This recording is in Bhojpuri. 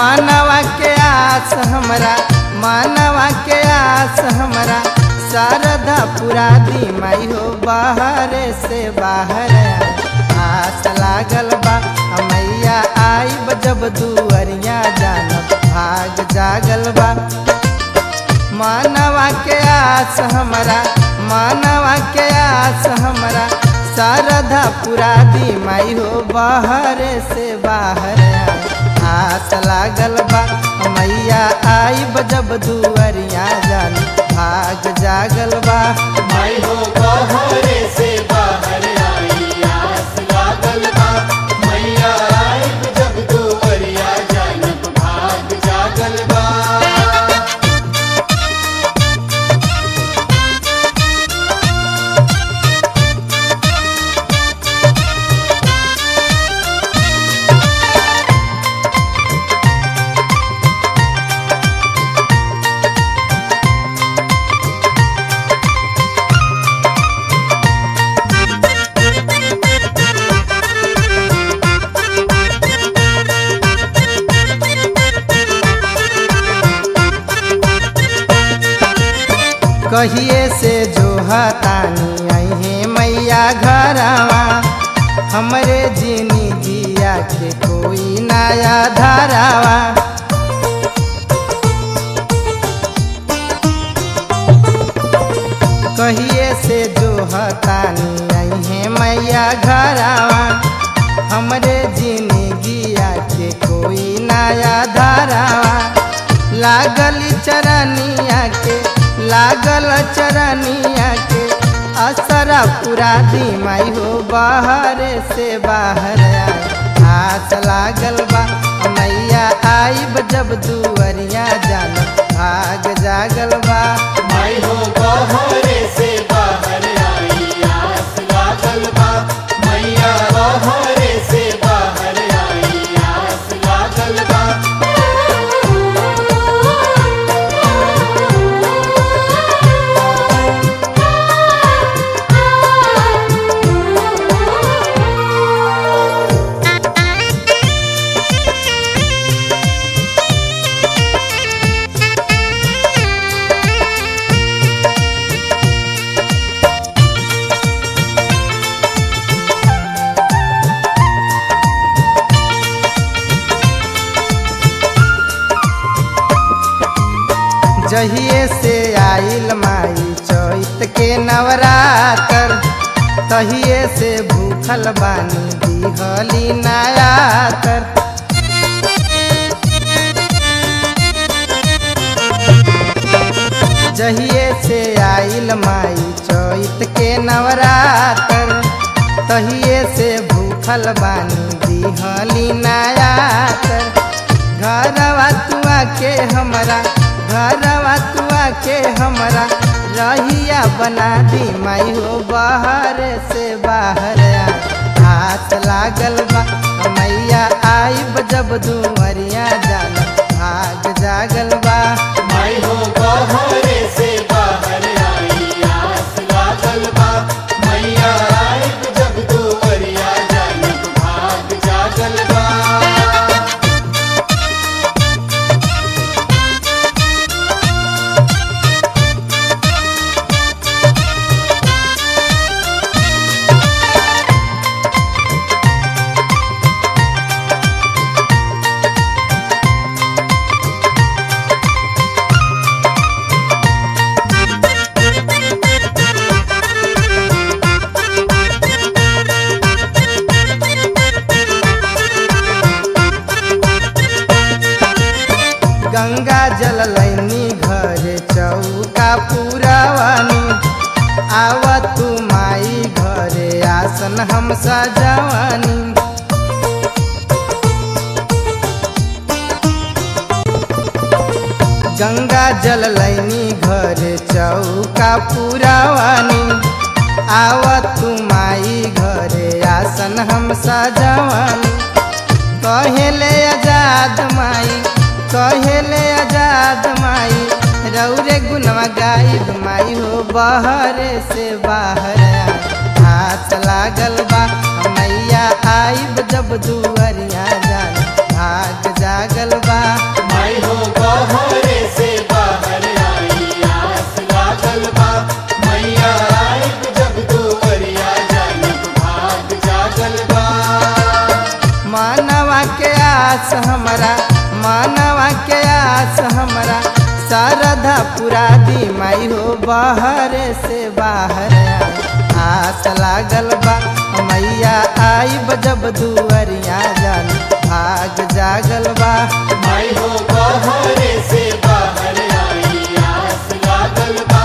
मानवा के आस हमरा मानवा के आस हमरा शारदा पुरा दी माई हो बाहर से बाहर आस लागल बा मैया आई जब दुअरिया जानब भाग जागल बा मानवा के आस हमरा मानवा के आस हमरा शारदा पुरा दी माई हो बाहर से बाहर आस लागल बा मैया आई जब दुअरिया जान भाग जागल बा माई हो बाहरे से बाहर आई आस लागल बा मैया आई जब दुवरिया जानब भाग जागल बा कहिए से जो हतानी अहे मैया घरवा हमरे जिनी जिया के कोई नया धारावा कहिए से जो हतानी अहे मैया घरवा हमरे जिंदगिया के कोई नया धारावा लागल चरनिया के लागल चरनिया के असरा पूरा दी माई हो बाहर से बाहर आए आस लागल बा मैया आईब जब दुअरिया जान भाग जागल बा माई हो बाहरे से बाहर आई आस लागल बा मैया बाहरे से बाहर आई आस लागल बा जहिए से आइल माई चैत के नवरातर तहिए से भूखल बानी दिहली नयातर जहिए से आइल माई चैत के नवरातर तहिए से भूखल बानी दिहली नयातर घरवा तुआ के हमरा घरवा तुआ के हमरा रहिया बना दी माई हो बाहर से बाहर आ हाथ लागल बा मैया आई जब दुअरिया जान भाग जागल बा माई हो बाहरे से बाहर आई आस लागल बा मैया आई जब दुवरिया जानब भाग जागल बा गंगा जल लैनी घर चौका पुरावानी आव तू माई घरे आसन हम सजवानी गंगा जल लैनी घर चौका पुरावानी आव तू माई घरे आसन हम सजवानी कहेले आजाद माई कहेले आजाद माई रौरे गुनवा गाइब माई हो बाहर से बाहर आ। हाथ लागल बा मैया आइब जब दुअरिया जान भाग जागल बा आस हमरा मानवा के आस हमरा शारदा पुरा दी माई हो बाहर से बाहर आस लागल बा मैया आई जब दुअरिया जान भाग जागल बा माई हो बाहरे से बाहर आई आस लागल बा